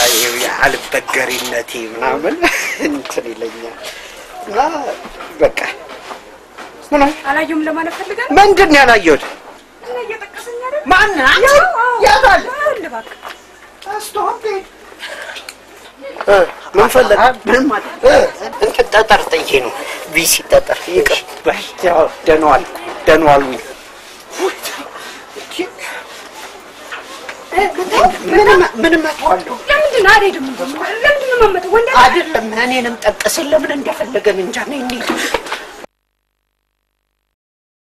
አልበገሪነቴ ምናምን እንትን ይለኛል እና በቃ ምን አላየሁም ለማለት ፈልጋለሁ። ምንድን ነው ያላየሁት? እና እየጠቀሰኝ አይደል? ማን አንቺ? ያው፣ አዎ። የት አለ? አለ እባክህ። እ፣ ምን ፈለግ? ምንም እ፣ እንትን ጠጠር ጥዬ ነው ቢሲ ጠጠር ይቅር በይ። ያው ደህና ዋልኩ ደህና ዋሉ። ምንም ምንም እተዋለሁ ለምንድን ነው አልሄድም? እንደውም ለምንድን ነው የማመጣው? ወንድ አይደለም እኔንም ጠቀስን ለምን እንደፈለገን እንጃ ነኝ እንሂድ